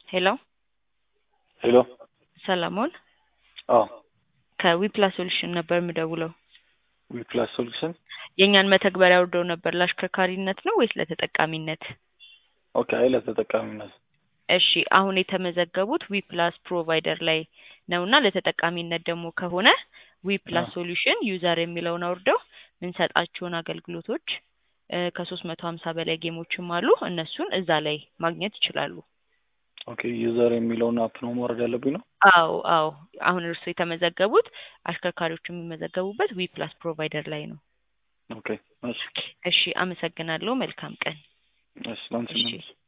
ሄሎ ሄሎ ሰለሞን አዎ ከዊፕላስ ሶሉሽን ነበር የምደውለው። ዊፕላስ ሶሉሽን የእኛን መተግበሪያ አውርደው ነበር ለአሽከርካሪነት ነው ወይስ ለተጠቃሚነት? ኦኬ አይ ለተጠቃሚነት እሺ አሁን የተመዘገቡት ዊፕላስ ፕሮቫይደር ላይ ነው እና ለተጠቃሚነት ደግሞ ከሆነ ዊፕላስ አዎ። ሶሉሽን ዩዘር የሚለውን አውርደው የምንሰጣቸውን አገልግሎቶች ከሶስት መቶ ሀምሳ በላይ ጌሞችም አሉ እነሱን እዛ ላይ ማግኘት ይችላሉ። ኦኬ ዩዘር የሚለውን አፕ ነው ማውረድ ያለብኝ ነው አዎ አዎ አሁን እርሱ የተመዘገቡት አሽከርካሪዎቹ የሚመዘገቡበት ዊፕላስ ፕሮቫይደር ላይ ነው። ኦኬ እሺ እሺ አመሰግናለሁ። መልካም ቀን። እሺ ላንቺ እሺ ነው